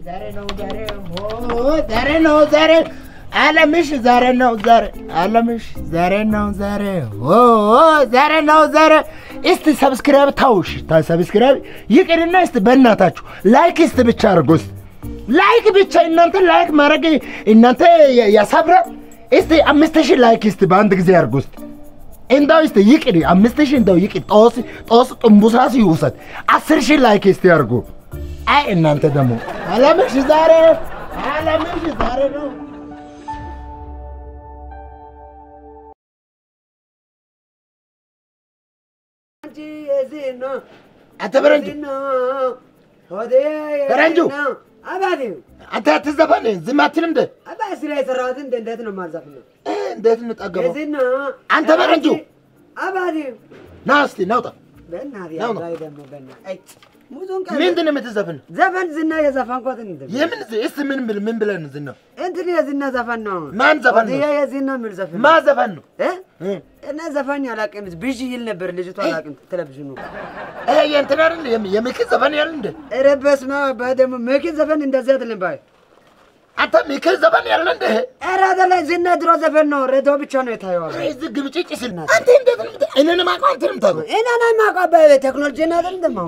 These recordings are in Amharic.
ዛሬ ነው ዛሬ ዛሬ ነው ዛሬ አለምሽ ዛሬ ነው ዛሬ አለምሽ ዛሬ ነው ዛሬ ዛሬ ነው ዛሬ። እስቲ ሰብስክራይብ ታውሽ ሰብስክራይብ ይቅርና እስቲ በእናታችሁ ላይክ እስቲ ብቻ አድርጎ እስቲ ላይክ ብቻ እናንተ ላይክ ማድረግ እናንተ ያሳብራል። እስቲ አምስት ሺህ ላይክ እስቲ በአንድ ጊዜ አድርጎ እስቲ እንደው እስቲ ይቅር አምስት ሺህ እንደው ይቅር ጦስ ጦስ ጥንቡሳስ ይውሰድ አስር ሺህ ላይክ እስቲ አድርጎ አይ እናንተ ደግሞ አለምሽ ዛሬ አለምሽ ዛሬ ነው። አንተ ፈረንጁ ፈረንጁ አንተ አትዘፈን፣ ዝም አትልም እንደ አባ ስራ የሰራሁትን እንደ እንዴት ነው የማልዘፍነው? እንዴት እንጠገበው? እዚህ ነው አንተ ፈረንጁ አባቴ ና እስቲ ናውጣ። በእናትህ ነው ነው። አባይ ደግሞ በእናትህ አይ ሙዙን ቀን ምንድን ነው የምትዘፍን? ዘፈን ዝና የዘፈንኩት እንትን የምን ዝ- እስቲ ምን ብል ምን ብለን ዝም ነው? እንትን የዝና ዘፈን ነው። ማን ዘፈን ነው? ወዲያ የዝና የሚል ዘፈን ማ ዘፈን ነው? እ እ? እና ዘፋኝ አላውቅም። ብዥ ይል ነበር ልጅቷ አላውቅም። ቴሌቪዥኑ ይሄ የእንትን አይደል የም- የሚኪ ዘፈን ያለ እንደ ኧረ በስመ አብ ደግሞ መኪን ዘፈን እንደዚህ አይደለም ባይ አንተ ሚኪ ዘፈን ያለ እንደ ኧረ አይደለም ዝና ድሮ ዘፈን ነው። ሬዲዮ ብቻ ነው የታየው። አባይ እዚህ ግብጭጭ ስል አንተ እንዴት ነው የምት- እኔን ማውቀው አንተንም ታውቀው እና ናይ ማውቀው አባይ ቴክኖሎጂ ነው አይደል ደሞ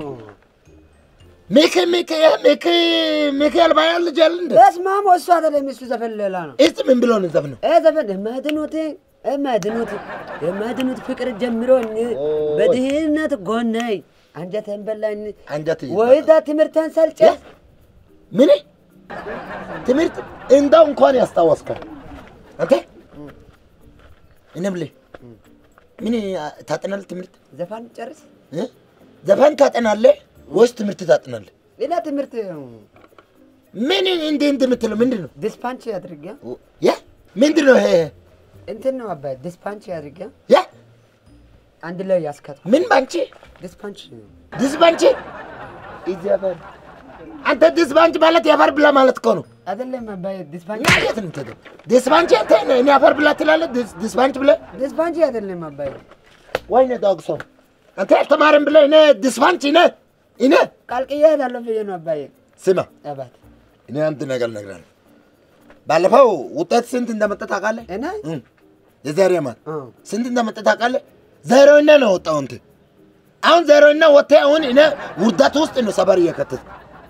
ሚኪ ሚኪ ይሄ ሚኪ ሚኪ አልባያ ልጅ ያለ እንደ በስመ አብ እሱ አይደለም እሱ ዘፈን ሌላ ነው። እስቲ ምን ብሎ ነው ዘፈነው? ይህ ዘፈን የማድኑት የማድኑት የማድኑት ፍቅር ጀምሮኝ በድህነት ጎናይ አንጀቴን በላኝ አንጀት ወይዳ ትምህርቴን ሰልጨ ምን ትምህርት እንደው እንኳን ያስታወስከው አንተ እኔ የምልህ ምን ታጠናለህ? ትምህርት ዘፋን ጨርስ እ? ዘፈን ታጠናለህ ወይስ ትምህርት ታጠናለህ? ሌላ ትምህርት ምን እንደ እንደ የምትለው ምንድን ነው? ዲስፓንች አድርጌ ያ ምንድን ነው ይሄ? እንትን ነው አባይ ዲስፓንች አድርጌ ያ አንድ ላይ ያስከትኩ ምን ባንቺ ዲስፓንች ድስ ባንቺ ይዘፈን አንተ ድስ ባንቺ ማለት የአፈር ብላ ማለት እኮ ነው። አይደለም አባይ ዲስፓንች እና የት ነው የምትሄደው? ድስ ባንቺ አንተ እኔ አፈር ብላ ትላለህ? ድስ- ድስ ባንቺ ብለህ ዲስፓንች አይደለም አባይ ወይኔ ዳግሶ አንተ ያልተማርም ብለህ እኔ ድስፋንች እኔ እኔ ቃልቅዬ እሄዳለሁ ብዬ ነው አባይ ስማ አባት እኔ አንድ ነገር እነግርሃለሁ። ባለፈው ውጤት ስንት እንደመጣ ታውቃለህ? እና እ የዛሬ ዓመት እ ስንት እንደመጣ ታውቃለህ? ዜሮና ነው ወጣው እንት አሁን ዜሮና ወጥተህ አሁን እኔ ውርደት ውስጥ ነው ሰፈር እየከተት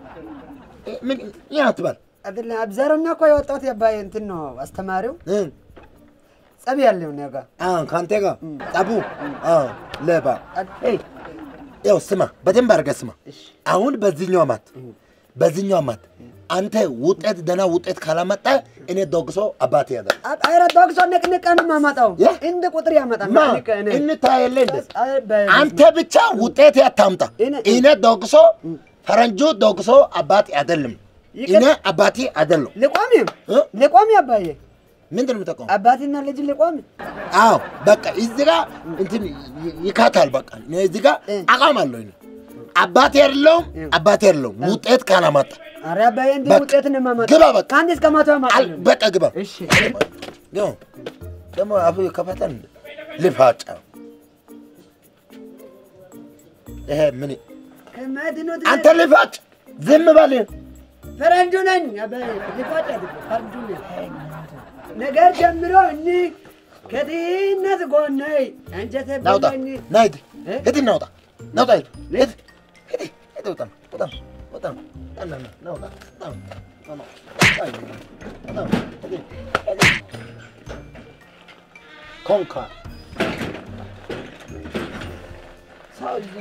ምን ያ አትበል አይደለም አብዛኛው እኮ የወጣሁት አባይ እንትን ነው አስተማሪው እ ጸብ ያለው ነው ጋር አሁን ከአንተ ጋር ጠቡ አዎ ለባ አይ ያው ስማ፣ በደንብ አድርገህ ስማ። እሺ አሁን በዚህኛው ዓመት በዚህኛው ዓመት አንተ ውጤት ደህና ውጤት ካላመጣ እኔ ዶግሶ አባቴ ያለ አይረ ዶግሶ ንቅንቅ ነው የማመጣው ያ? እንደ ቁጥር ያመጣል ማ ንቅንቅ እኔ እንታያለን እንደ አይ በ- አንተ ብቻ ውጤት ያታምጣ። እኔ- እኔ ዶግሶ ፈረንጁ ዶግሶ አባቴ አይደለም። ይቅር- እኔ አባቴ አይደለም። ልቆም እ? ልቆም አባዬ ምንድን ነው የምጠቀመው? አባትና ልጅ ልቆም አዎ በቃ እዚህ ጋር እንትን ይ- ይካታል። በቃ እኔ እዚህ ጋር እ። አቋም አለሁ። እኔ አባቴ አይደለሁም፣ አባቴ አይደለሁም። ውጤት ካላመጣ አረ አባዬ እንዲህ በቃ ውጤት ነው የማመጣው ግባ በቃ። ከአንድ እስከ መቶ አል- ያመጣል በቃ ግባ። እሺ ደግሞ ደግሞ አፉ ከፈተን ልፋጫ ይሄ ምን ከመድኑት አንተ ልፋጭ ዝም በል። ፈረንጁ ነኝ አባዬ ልፋጭ አይደለም ፈረንጁ ነኝ ነገር ጀምሮ እኒ ከድህነት ጎናይ አንጀቴ ናውጣ በላኝ ና ሂድ እ? ሂድ ናውጣ ናውጣ ሂድ ሂድ ሂድ ሂድ ውጣ ውጣ ውጣ ና ና ና ናውጣ ና ና ና አይ ና ሂድ ሂድ ኮንካ ሳውዚ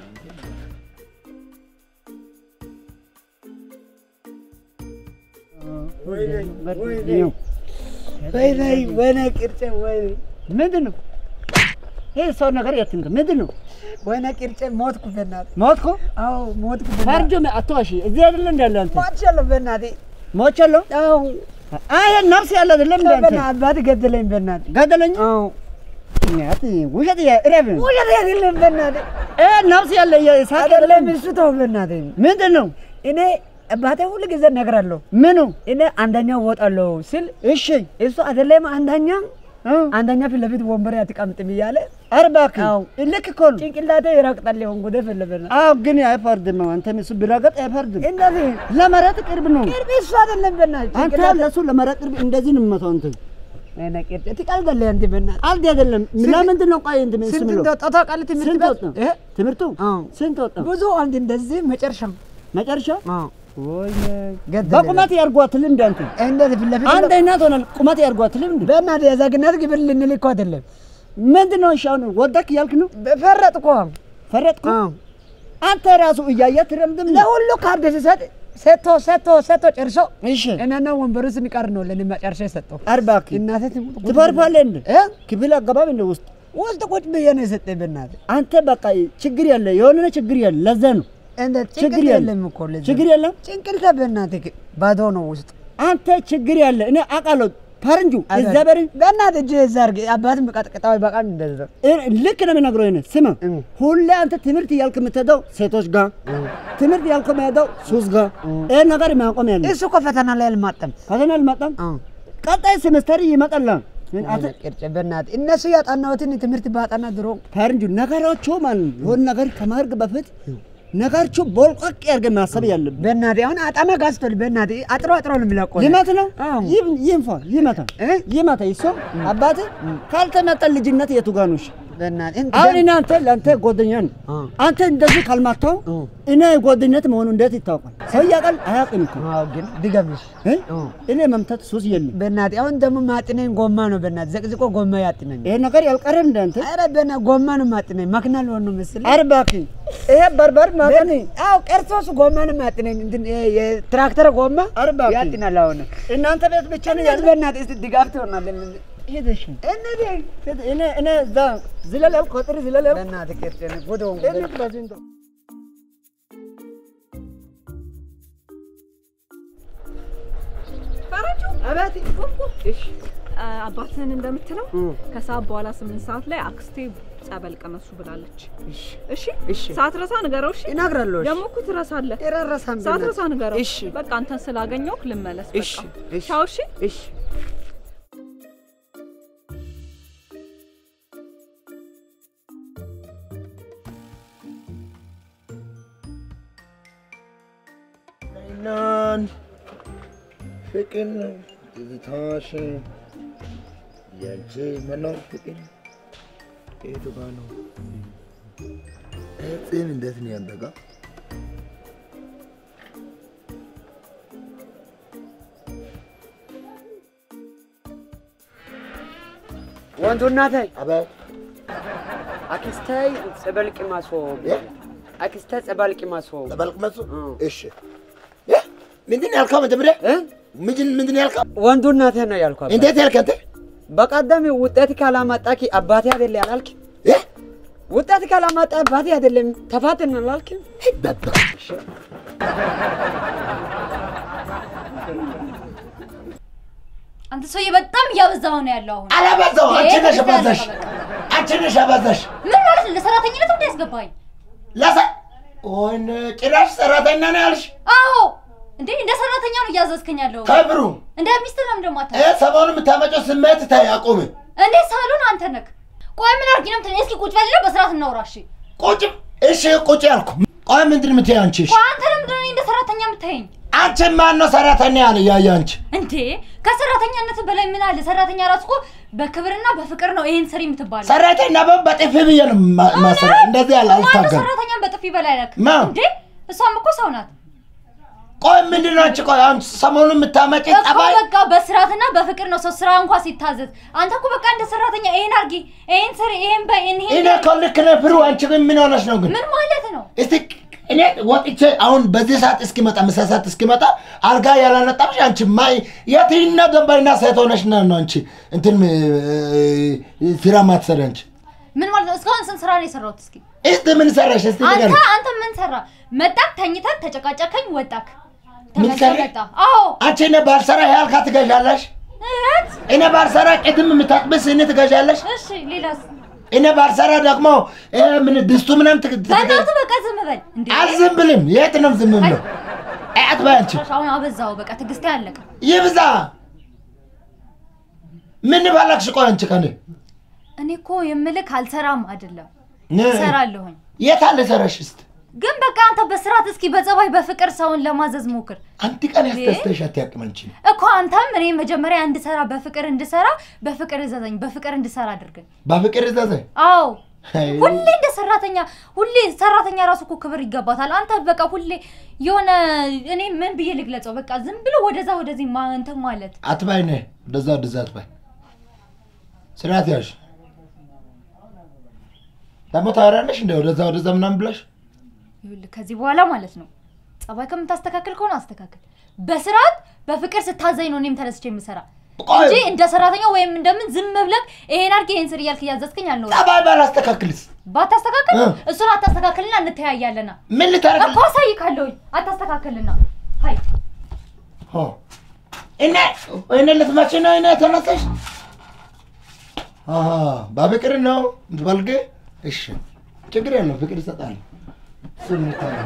ወይኔ ወይኔ ቅርጬ ወይኔ ምንድን ነው ይህ ሰው ነገር የትንክ ምንድን ነው? ወይኔ ቅርጬ ሞትኩ በእናትህ ሞትኩ? አዎ ሞትኩ ፈርጆ አትዋሺ። እዚህ አይደለ እንዳለ አንተ ሞቻለሁ በእናትህ ሞቻለሁ። አዎ አይ ነፍስ ያለ አይደለም እንደ አንተ በእናትህ አባት ገደለኝ በእናትህ ገደለኝ። አዎ እናት ውሸት እረፍ። ውሸት አይደለም በእናትህ እ ነፍስ ያለ የሳቅ አይደለም እሱ ተው በእናትህ ምንድን ነው እኔ አባቴ ሁሉ ጊዜ እነግራለሁ ምኑ? እኔ አንደኛው እወጣለሁ ሲል እሺ እሱ አይደለም አንደኛ አንደኛ ፊት ለፊት ወንበር አትቀምጥም እያለ ኧረ እባክህ አዎ። ልክ እኮ ነው። ጭንቅላቴ ይረግጣል። ሆን ጉዴ ፈለበና አዎ ግን አይፈርድም። አንተም እሱ ቢረገጥ አይፈርድም። እንደዚህ ለመረጥ ቅርብ ነው። ቅርብ እሱ አይደለም በእናትህ አንተ ጭንቅላቴ ለሱ ለመረጥ ቅርብ እንደዚህ ነው የምመታው። አንተ እኔ ቅርብ ትቀልዳለህ አንተ በእናትህ ቀልድ አይደለም። ለምንድን ነው ቆይ እንትን እሱ ስንት የሚለው? እንደወጣ ታውቃለህ? ትምህርት ስንት ቤት ወጣ? እ? ትምህርቱ አዎ። ስንት ወጣ? ብዙ አንድ እንደዚህ መጨረሻ መጨረሻ አዎ ወይ ገደለ። በቁመት ያርጓት ልምድ አንተ እንደዚህ ፊት ለፊት አንድ አይነት ሆናል። ቁመት ያርጓት ልምድ በእናትህ የዜግነት ግብር ልንል እኮ አይደለም ምንድን ነው? እሺ አሁን ወደክ እያልክ ነው? ፈረጥኩ። ፈረጥኩ። አዎ አንተ ራሱ እያየህ ትረምድም። ለሁሉ ካርድ ሲሰጥ ሰጥቶ ሰጥቶ ሰጥቶ ጨርሶ እሺ እኔና ወንበሩ ስንቀር ነው ለእኔ መጨረሻ የሰጠው። ኧረ እባክህ እናቴ ትሙት ቁጭ ትፈርፋለህ እንደ እ? ክፍል አገባብ እንደ ውስጥ ውስጥ ቁጭ ብዬ ነው የሰጠኝ። በእናትህ አንተ በቃ ችግር ያለ የሆነ ችግር ያለ ለዛ ነው እንደ ችግር ጭንቅል የለም። የለም እኮ ለዚህ ችግር የለም። ጭንቅልተ በእናትህ ባዶ ነው ውስጥ አንተ ችግር ያለ እኔ አውቃለሁ። ፈረንጁ እግዚአብሔርን በእናትህ እጅ እዛ አድርገህ አባትን በቀጥቅጣዊ በቃም እንደዛ እ- ልክ ነው የምነግረው። ይሄን ስማ፣ እም። ሁሌ አንተ ትምህርት እያልክ የምትሄደው ሴቶች ጋር ትምህርት እያልክ የምትሄደው ሱስ ጋር ይሄን ነገር ማቆም ያለ እሱ እኮ ፈተና ላይ አልማጠም። ፈተና አልመጣም። አዎ ቀጣይ ሴሜስተር ይመጣል። ምን አንተ ቅርጭ በእናትህ እነሱ ያጠናሁትን ትምህርት ባጠና ድሮ ፈረንጁ ነገሮቹ ማለት ነው የሆነ ነገር ከማድረግ በፊት ነገሮቹ ቦልቆቅ ያድርገህ ማሰብ ያለብህ በእናትህ አሁን አጠና ጋዝቶል በእናትህ አጥሮ አጥሮ ነው የሚለቀው። ሊመት ነው አዎ። ይም- ይንፋ ይመታ እ? ይመታ ይሶ አባት ካልተመጣ ልጅነት የቱ ጋር ነው? እሺ በእናትህ እንትን አሁን እኔ አንተ ለአንተ ጓደኛ ነው። አዎ። አንተ እንደዚህ ካልማታው አዎ። እኔ ጓደኝነት መሆኑ እንዴት ይታወቃል? ሰው ያውቃል አያውቅም እኮ አዎ ግን ድገምሽ እ? አዎ። እኔ መምታት ሱስ የለም። በእናትህ አሁን ደግሞ ማጥነኝ ጎማ ነው በእናትህ ዘቅዝቆ ጎማ ያጥነኝ። ይሄ ነገር ያልቀረም እንደ አንተ ኧረ በእናትህ ጎማ ነው ማጥነኝ መኪና ልሆን ነው መሰለኝ። ኧረ እባክህ ይሄ በርበር ማጠን አዎ ቀርቶስ ጎማ ነው ማጥነኝ እንትን ይሄ የትራክተር ጎማ ኧረ እባክህ ያጥናል። አሁን እናንተ ቤት ብቻ ነው እንዴት ያለ በእናትህ እስኪ ድጋፍ ትሆናለን። ሄደሽ እነዚህ እኔ እኔ እዛ ዝለል ያልኩ ቁጥር ዝለል ያልኩ በእናትህ ቅርጭ ጉድ ሆንኩ። እኔ በዚህ እንደው ፈረንጁ አባቴ እሺ አ- አባትህን እንደምትለው ከሰዓት በኋላ ስምንት ሰዓት ላይ አክስቴ ጸበል ቀመሱ ብላለች። እሺ እሺ ሳትረሳ ንገረው። እሺ እነግራለሁ። እሺ ደግሞ እኮ ትረሳለህ። የራራሳም ሳትረሳ ንገረው። እሺ በቃ አንተን ስላገኘው ልመለስ። እሺ በቃ እሺ ቻው። እሺ እሺ ናን ፍቅር ትዝታሽ ያንቺ መኖር ፍቅር የቱ ጋ ነው? ጺም እንዴት ነው ያንተ ጋ? ወንዱ እናቴ አቤት አክስቴ ጸበል ቅማሶ እ? አክስቴ ጸበል ቅማሶ ጠበልቅ መሱ እ። እሺ እ? ምንድን ነው ያልከው? መጀመሪያ እ? ምንድን ምንድን ነው ያልከው? ወንዱ እናቴ ነው ያልኳት። እንዴት ያልክ አንተ? በቀደም ውጤት ካላመጣኪ አባቴ አይደለ ያላልክ? እ? ውጤት ካላመጣ አባቴ አይደለም ተፋትን አላልክ? በባ አንተ ሰውዬ በጣም እያበዛው ነው ያለው አሁን። አላበዛው። አንቺ ነሽ ይሄ አበዛሽ። በቃ። አንቺ ነሽ አበዛሽ። ምን ማለት ነው? ለሰራተኝነት እንደ ያስገባኝ? ለሰ ወይኔ ጭራሽ ሰራተኛ ነው ያልሽ? አዎ እንዴ እንደ ሰራተኛ ነው እያዘዝከኝ ያለው። ከብሩ እንደ ሚስት ነው እንደማታ እ ሰሞኑን የምታመጪው ስሜት ታይ አቁም። እንዴ ሳሎን አንተ ነክ። ቆይ ምን አድርጊ ነው የምትለኝ? እስኪ ቁጭ በልና በስርዓት እናውራ እሺ። ቁጭ እሺ፣ ቁጭ ያልኩ። ቆይ ምንድን ነው የምትይው አንቺ? እሺ፣ ቆይ አንተ ለምንድን ነው እኔ እንደ ሰራተኛ የምታየኝ? አንቺ ማን ነው ሰራተኛ ያለ ያየ አንቺ? እንዴ ከሰራተኛነት በላይ ምን አለ? ሰራተኛ ራሱ እኮ በክብርና በፍቅር ነው ይሄን ስሪ የምትባለው። ሰራተኛ በ በጥፊ ብዬ ነው ማ- ማሰራ። እንደዚህ ያለ ማነው አልታገል። ሰራተኛን በጥፊ በላይ ነክ? ማ? እንዴ እሷም እኮ ሰው ናት ቆይ ምንድን ነው አንቺ? ቆይ አሁን ሰሞኑን የምታመጪ እኮ ጠባይ በቃ በስርዓትና በፍቅር ነው ሰው ስራ እንኳን ሲታዘዝ። አንተ እኮ በቃ እንደ ሰራተኛ ይሄን አድርጊ፣ ይሄን ስሪ፣ ይሄን በይ፣ ይሄን እኔ እኮ ልክ ነህ ፍሩ። አንቺ ግን ምን ሆነሽ ነው ግን? ምን ማለት ነው? እስቲ እኔ ወጥቼ አሁን በዚህ ሰዓት እስኪመጣ ምሳ ሰዓት እስኪመጣ አልጋ ያላነጣብሽ አንቺ ማይ የትኛው ደንባይና ሴት ሆነሽ ነው ነው አንቺ እንትን እ፣ ስራ ማትሰሪ አንቺ? ምን ማለት ነው? እስካሁን ስንት ስራ ነው የሰራሁት? እስኪ እስቲ ምን ሰራሽ? እስቲ አንተ ንገሪኝ። አንተ ምን ሰራ? መጣክ፣ ተኝተክ፣ ተጨቃጨከኝ፣ ወጣክ። ምን ተመልሰህ ሰራ? መጣ። አዎ አንቺ እኔ ባልሰራ ይሄ አልጋ ትገዣለሽ? እህት። እኔ ባልሰራ ቅድም የምታጥቢ ስኒ ትገዣለሽ? እሺ ሌላስ? እኔ ባልሰራ ደግሞ ይሄ ምን ድስቱ ምናምን ትግ- ትገ- በእናትህ በቃ ዝም በል እንዴ! አልዝም ብልም። የት ነው ዝም ብለው? አያት በይ አንቺ ጭራሽ አሁን አበዛው። በቃ ትዕግስቴ አለቀ። ይብዛ። ምን ባላክሽ? ቆይ አንቺ ከኔ እኔ እኮ የምልክ አልሰራም አይደለም ነ- እሰራለሁኝ። የት አለ ሰራሽ? እስቲ ግን በቃ አንተ በስርዓት እስኪ በጸባይ በፍቅር ሰውን ለማዘዝ ሞክር አንድ ቀን ያስደስተሽ አትያቅም አንቺ። እኮ አንተም እኔ መጀመሪያ እንድሰራ በፍቅር እንድሰራ በፍቅር እዘዘኝ በፍቅር እንድሰራ አድርገኝ። በፍቅር እዛዘኝ አዎ ሁሌ እንደ ሰራተኛ ሁሌ ሰራተኛ ራሱ እኮ ክብር ይገባታል። አንተ በቃ ሁሌ የሆነ እኔ ምን ብዬ ልግለጸው? በቃ ዝም ብሎ ወደዛ ወደዚህ ማ- እንትን ማለት አትባይ ነ ወደዛ ወደዛ አትባይ። ስርዓት ያዥ። ደግሞ ታወሪያለሽ እንደ ወደዛ ወደዛ ምናምን ብለሽ ይኸውልህ ከዚህ በኋላ ማለት ነው ጸባይ ከምታስተካክል ከሆነ አስተካክል። በስርዓት በፍቅር ስታዘኝ ነው እኔም ተነስቼ የምሰራ ቆይ እንጂ እንደ ሰራተኛ ወይም እንደምን ዝም ብለህ ይሄን አድርግ ይሄን ስር እያልክ እያዘዝከኝ አልኖርም። ጸባይ ባላስተካክልስ ባታስተካክል እ። እሱን አታስተካክልና እንተያያለና ምን ልታረግ እኮ አሳይካለሁኝ። አታስተካክልና ሀይ ሆ እኔ እኔ ልትመጪ ነው? እኔ ተነሳሽ? አሃ በፍቅር ነው የምትበልግ? እሺ ችግር የለውም ፍቅር ይሰጣል። እሱን እንታያለን።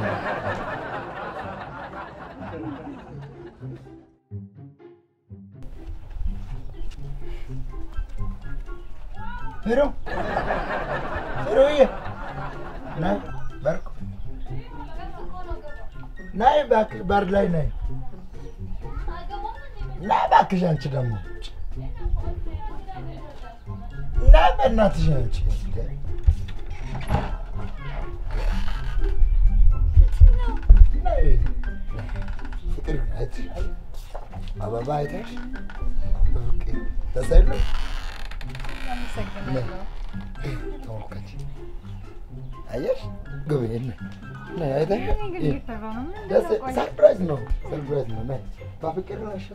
ሄሎ ሄሎዬ ናይ በርኩ ናይ እባክሽ በር ላይ ናይ ና እባክሽ አንቺ ደግሞ ና በእናትሽ አንቺ ነይ። ፍቅር አይተሽ አበባ አይተሽ በፍቅር ደስ አይልም? ተመልከች አየሽ ግቢ ነይ ነይ አይተሽ ደስ ሰርፕራይዝ ነው ሰርፕራይዝ ነው ነይ በፍቅር ነሽ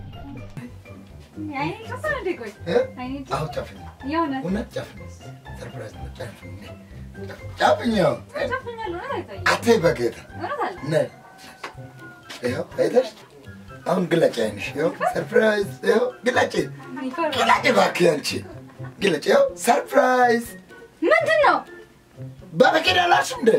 እ? አዎ ጨፍኝ እውነት ጨፍኝ ሰርፕራይዝ ነው ጨፍኝ ጨፍኝ ያው አትይ በጌታ ነይ ይኸው አይተሽ አሁን ግለጭ አይንሽ ይኸው ሰርፕራይዝ ይኸው ግለጭ ግለጭ እባክህ አንቺ ግለጭ ይኸው ሰርፕራይዝ ምንድን ነው? በፍቅር አላልሽም እንዴ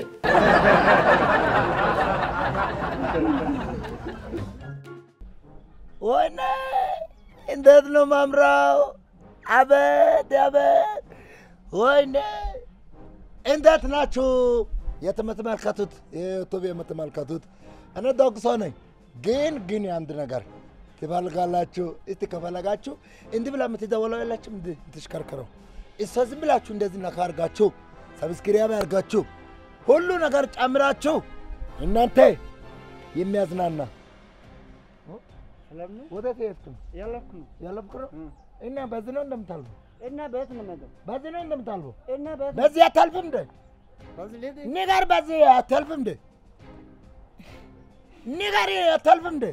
ወይኔ እንዴት ነው ማምራው አቤት አቤት ወይኔ እንዴት ናችሁ የምትመለከቱት የዩቱብ የምትመለከቱት እኔ ደግ ሰው ነኝ ግን ግን አንድ ነገር ትፈልጋላችሁ እስቲ ከፈለጋችሁ እንዲህ ብላ የምትደውለው የላችሁም እንዲህ የምትሽከርከረው እሷ ዝም ብላችሁ እንደዚህ ነካ አድርጋችሁ ሰብስክራይብ አድርጋችሁ ሁሉ ነገር ጨምራችሁ እናንተ የሚያዝናና ወዴት የሄድክ ነው? ያለኩ ነው ያለፍክ ነው? እና በዚህ ነው እንደምታልፈው? እና ቤት ነው የምሄደው በዚህ ነው እንደምታልፈው? እና ቤት በዚህ አታልፍም እንደ በዚህ ልሂድ ንገር፣ በዚህ አታልፍም እንደ ንገር፣ አታልፍም እንደ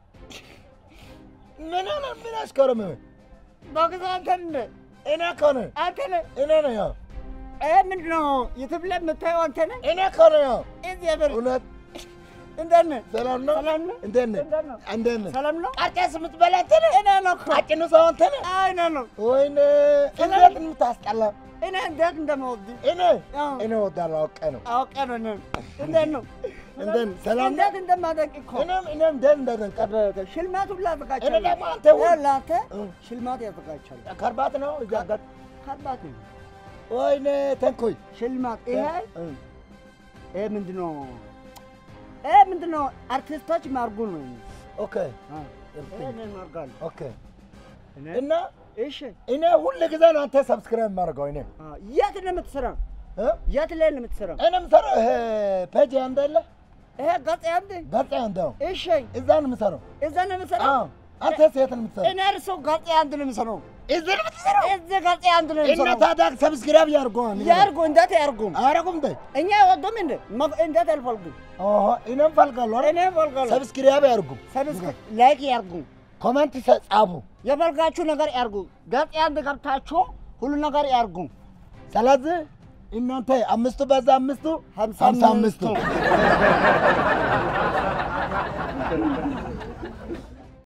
ምን ሆነ? ምን አስከረመ? በጊዜ አንተ እንደ እኔ እኮ ነኝ፣ አንተ ነህ እኔ ነኝ። ያው ይሄ ምንድን ነው ዩቱብ ላይ የምታየው አንተ ነህ እኔ እኮ ነኝ። ያው እዚህ ያበር እውነት እንዴት ነህ ሰላም ነው? ሰላም ነው እንዴት ነህ? እንዴት ነው? እንዴት ነህ? ሰላም ነው ቀርጤስ የምትበላ አንተ ነህ? እኔ ነው እኮ ቀጭኑ ሰው አንተ ነህ? አይ እኔ ነው ወይኔ እንዴት የምታስጠላ! እኔ እንዴት እንደምወድ እኔ አዎ። እኔ እወዳለሁ፣ አውቄ ነው። አውቄ ነው እኔ እንዴት ነው እንዴት ነህ? ሰላም ነው? እንዴት እንደማደንቅ እኮ እኔም እኔም እንዴት እንደደንቀ ሽልማት ሁላ እኔ አዘጋጅቻለሁ ደግሞ አንተ ሁሉ ይኸውልህ አንተ እ። ሽልማት ያዘጋጅቻለሁ ከርባት ነው እዛ ጋር ከባድ ነው ወይኔ ተንኮይ ሽልማት ይሄ እ፣ ይሄ ምንድን ነው ይሄ ምንድን ነው አርቲስቶች ማርጉ ነው ኦኬ ይሄ እኔ ማርጋለሁ ኦኬ እኔ እና እሺ እኔ ሁል ጊዜ ነው አንተ ሰብስክራይብ የማደርገው እኔ አ፣ የት ነው የምትሰራው እ? የት ላይ ነው የምትሰራው እኔ የምሰራው ይሄ ፔጅ አንተ የለ ይሄ ገጽ አንድ ገጽ አንተ ነው እሺ እዛ ነው የምሰራው እዛ ነው የምትሰራው አዎ አንተ የት ነው የምትሰራው እኔ እርሶ ገጽ አንድ ነው የምሰራው እዚህ ነው የምትሰራው እዚህ ገጽ አንድ ነው እና የምሰራው ታዲያ ሰብስክራይብ ያድርገዋል ያርጉ እንዴት ያርጉም አያደርጉም እንደ እኛ አይወዱም እንዴ መ- እንዴት አልፈልጉም ኦሆ እኔም ፈልጋለሁ አይደል? እኔ እፈልጋለሁ ሰብስክራይብ ያድርጉ ሰብስክራይብ ላይክ ያርጉ ኮሜንት ሰ- ጻፉ የፈልጋችሁ ነገር ያርጉ ገጽ አንድ ገብታችሁ ሁሉ ነገር ያርጉ ስለዚህ እናንተ አምስቱ በዛ አምስቱ ሀምሳ ሀምሳ አምስቱ አምስቱ